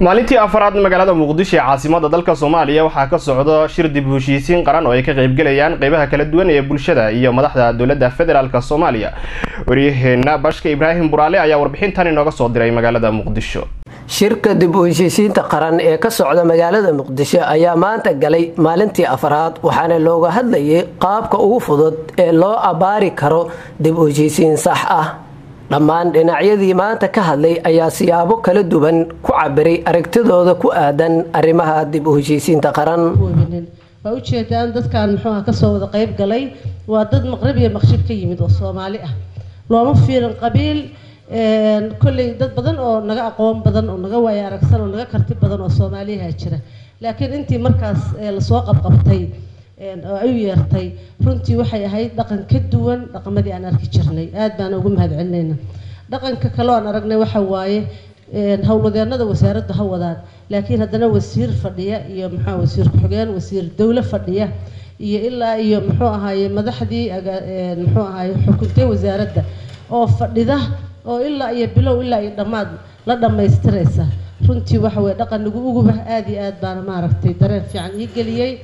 maalintii afaraad magaalada muqdisho ee caasimada dalka soomaaliya waxaa ka socda shir dib u heshiisiin qaran oo ay ka qaybgelayaan qeybaha kala duwan ee bulshada iyo madaxda dowladda federaalk soomaaliya waryaheena bashka ibraahim buraale ayaa warbixintan inooga soo diray magaalada muqdisho shirka dib u heshiisiinta qaran ee ka socda magaalada muqdisho ayaa maanta galay maalintii afaraad waxaana looga hadlayay qaabka ugu fudud ee loo abbaari karo dib u heshiisiin sax ah dhammaan dhinacyadii maanta ka hadlay ayaa siyaabo kala duwan ku cabiray aragtidooda ku aadan arrimaha dib u heshiisiinta qaran waa ujeedaan dadkan muxuuha kasoo wada qeyb galay waa dad maqrib iyo maqshib ka yimid oo soomaali ah looma fiirin qabiil kolley dad badan oo naga aqoon badan oo naga waaya aragsan oo naga karti badan oo soomaaliyaha jira laakiin intii markaas lasoo qabqabtay oo ay u yeertay runtii waxay ahayd dhaqan ka duwan dhaqamadii aan arki jirnay aad baan ugu mahad celinayna dhaqanka kale aan aragnay waxa waaye howlwadeenada wasaaraddu ha wadaan laakiin haddana wasiir fadhiya iyo muxuu wasiir ku-xigeen wasiir dowle fadhiya iyo ilaa iyo muxuu ahaaye madaxdii muxuu ahaaye xukuntay wasaaradda oo fadhida oo ilaa iyo bilow ilaa iyo dhammaad la dhammaystiraysa runtii waxa weye dhaqan nagu uguba aad iyo aad baana maaragtay dareen fiican ii geliyey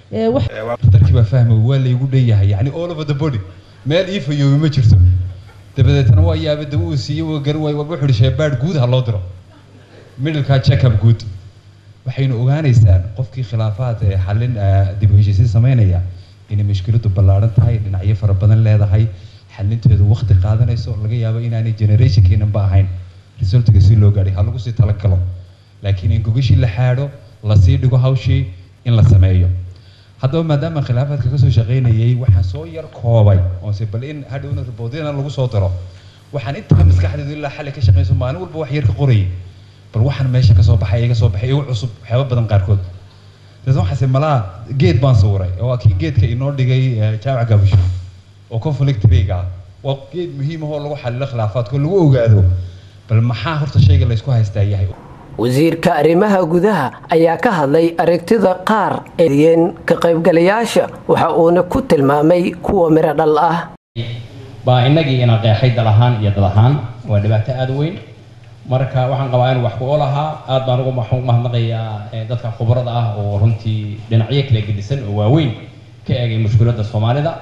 darkii baa fahmay waa laygu dhanyahay yani all over the body meel ii fayoobi ma jirto dabadeetna waa yaaba daba uu siiyey waa garan waay wuxuu ihi sheebaadh guud ha loo diro middleka checkup guud waxaynu ogaanaysaan qofkii khilaafaad ee xallin dib u heshiisiin samaynaya inay mushkiladu ballaaran tahay dhinacyo fara badan leedahay xalinteedu waqti qaadanayso laga yaabo inaanay generationkeenanba ahayn resultiga si loo gaadhay ha lagu sii talagalo laakiin in gogashii la xaadho lasii dhigo hawshii in la sameeyo haddaba maadaama khilaafaadka kasoo shaqaynayay waxaan soo yar koobay oose bal in hadhowna riboodyana lagu soo daro waxaan intaa maskaxdeedu ilaa xalli ka shaqayso maalin walba wax yar ka qorayay bal waxaan meesha kasoo baxay iga soo baxay igu cusub waxyaaba badan qaarkood dabeetna waxaase malaa geed baan sawiray oo waa kii geedka inoo dhigay jaamac gaabusho oo conflict riga ah waa geed muhiim ah oo lagu xalilo khilaafaadka oo lagu ogaado bal maxaa horta shayga laysku haystaa yahay wasiirka arrimaha gudaha ayaa ka hadlay aragtida qaar eeyeen ka qaybgalayaasha waxa uuna ku tilmaamay kuwa miro dhal ah baa innagii ina qeexay dal ahaan iyo dad ahaan waa dhibaato aada weyn marka waxaan qabaa inuu wax ku olahaa aad baan ugu mahadnaqayaa dadka khubarada ah oo runtii dhinacyo kala gedisan oo waaweyn ka eegay mushkiladda soomaalida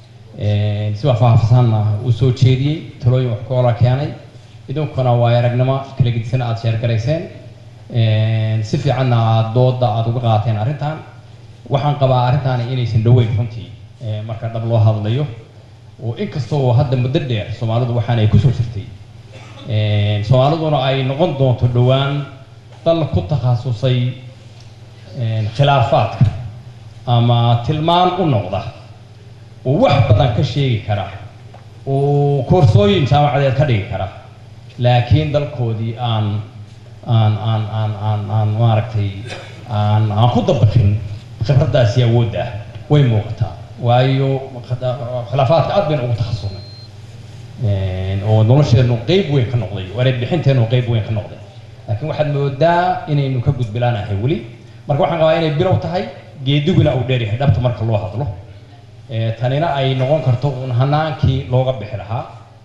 si waa faahfaahsanna uu soo jeediyey talooyin wax ku ola keenay idinkuna waa aragnimo kala gedisan aada sheergarayseen si fiicanna aada dooda aada uga qaateen arrintan waxaan qabaa arrintaani inaysan dhaweyn runtii marka dhab loo hadlayo oo inkasta oo hadda muddo dheer soomaalidu waxaan ay kusoo jirtay soomaaliduna ay noqon doonto dhowaan dal ku takhasusay khilaafaadka ama tilmaan u noqda oo wax badan ka sheegi kara oo koorsooyin jaamacadeed ka dhigi kara laakiin dalkoodii aan aan aan aan aan aan maaragtay aan aan ku dabaqin khibraddaasi awoodda ah way muuqataa waayo khilaafaadka aad bayna ugu takhasusnay oo nolosheenu qeyb weyn ka noqday wareed bixinteenu qeyb weyn ka noqday laakiin waxaad moodaa inaynu ka gudbilaanahay weli marka waxaan qabaa inay bilow tahay geediguna uu dheer yahay dhabta marka loo hadlo tanina ay noqon karto uun hanaankii looga bixi lahaa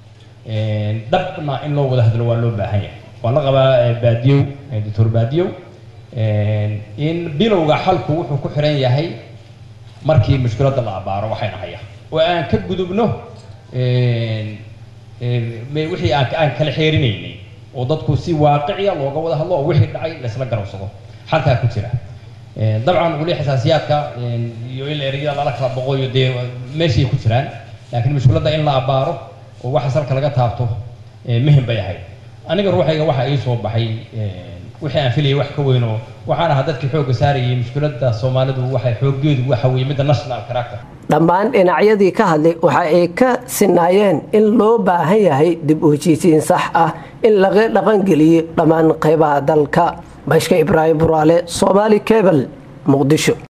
dhabna in loo wada hadlo waa loo baahan yahay waan la qabaa baadiyow doctor baadiyow in bilowga xalku wuxuu ku xiran yahay markii mushkiladda la abaaro waxayna haya oo aan ka gudubno wixii aan aan kala xeerinaynay oo dadku si waaqiciya looga wada hadlo oo wixii dhacay laysla garowsado xalkaa ku jira dabcan weli xasaasiyaadka iyo in ereyada lala kala boqoyo dee meeshay ku jiraan laakiin mushkiladda in la abaaro oo waxa salka laga taabto muhim bay ahayd aniga ruuxayga waxa ii soo baxay wixii aan filayay wax ka weyn oo waxaan ahaa dadkii xoogga saarayay mushkiladda soomaalidu waxay xooggeedu waxa weeye midda national character dhammaan dhinacyadii ka hadlay waxa ay ka sinaayeen in loo baahan yahay dib u heshiisiin sax ah in laga dhaqangeliyo dhammaan qaybaha dalka bashka ibraahim buraale soomaali cebal muqdisho